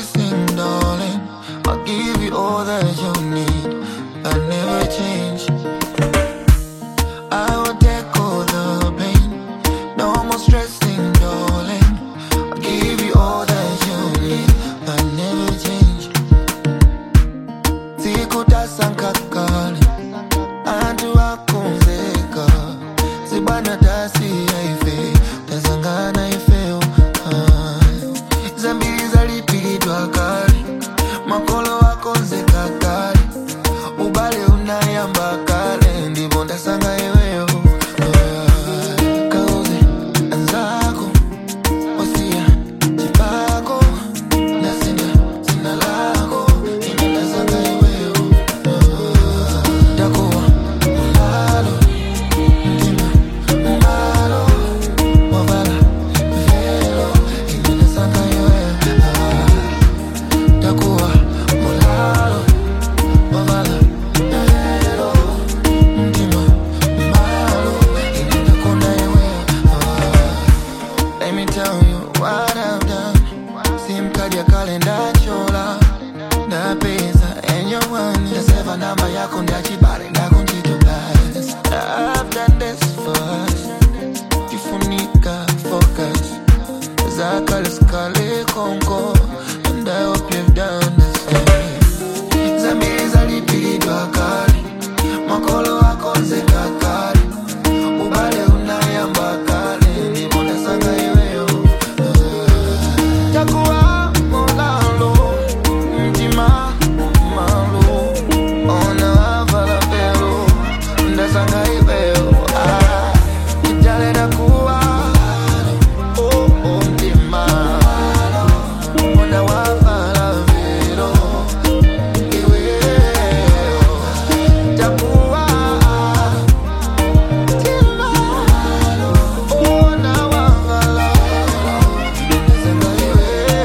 stressing, darling. I'll give you all that you need. I never change. I will take all the pain. No more stressing, darling. I'll give you all that you need. I never change. Sikutasankakali. Antu akunzeka. Sibana tasi yaife. Tazangana ifeo. Ah. Zambiri zalipilidwa kali. Makolo akonzeka kali. Ubale unayamba kale. Ndipo ndasanga iweyo. Ah. Kauze anzako. Wasia chipako. Nasinda sina lako. Ine ndasanga iweyo. Ah. Takuwa mulalo. Mtima mbalo. Wavala velo. Ine ndasanga iweyo. Ah. Takuwa mulalo. Wavala velo. Mtima mbalo. Ine ndakonda iweyo. Ah. Let me tell you what I've done. Simkadi ya kalenda chola ndapeza enyo wani ndaseva namba yako ndachibale ndakunjitobas I've done this first kifunika focus zakale skale konko and I hope you've done the same zambiri zalipilidwa kali makolo akonzeka kali ubale unayamba kale ndipo ndasanga iweyo takuwa mulalo mtima malo ona avala velo ndasanga iweyo